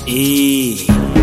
Eh.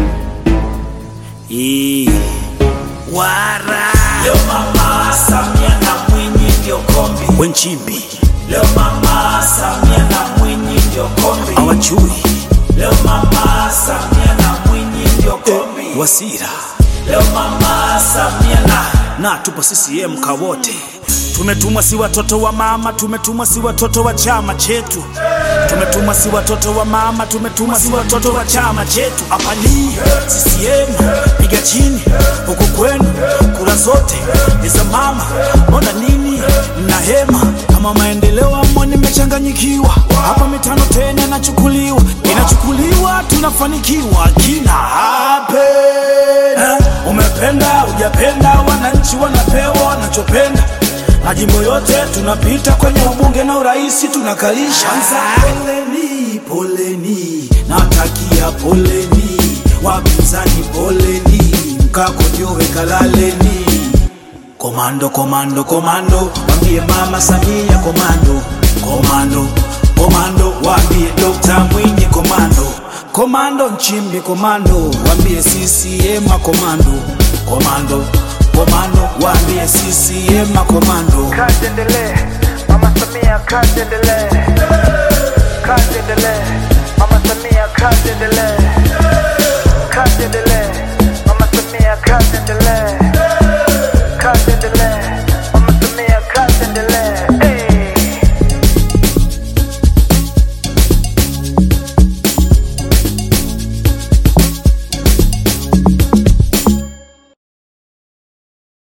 Eh. Wara. Leo mama Samia na Mwinyi ndio kombi. Wenchimbi Leo mama Samia na Mwinyi ndio kombi. awachui Leo mama Samia na Mwinyi ndio kombi. Wasira Leo mama Samia na na tupo CCM kawote. Tumetumwa si watoto wa mama, tumetumwa si watoto wa chama chetu. Tumetumwa si watoto wa mama, tumetumwa si watoto wa chama chetu. Hapa ni CCM, piga chini huku kwenu, kura zote ni za mama. Mbona nini mna hema kama maendeleo amo? Nimechanganyikiwa hapa, mitano tena inachukuliwa, inachukuliwa, tunafanikiwa kina hape Umependa ujapenda, wananchi wanapewa wanachopenda. Majimbo yote tunapita kwenye ubunge na uraisi tunakalisha. Kwanza poleni, poleni, natakia poleni, wapinzani poleni, mkakojowe kalaleni. Komando, komando, komando, wambie mama Samia komando, komando, komando, wambie Dr. Mwinyi komando, komando Nchimbi komando, wambie CCM komando, komando, komando, wambie CCM komando. Kazi endelee, Mama Samia, kazi endelee, kazi endelee, Mama Samia, kazi endelee, kazi endelee, Mama Samia, kazi endelee, kazi endelee.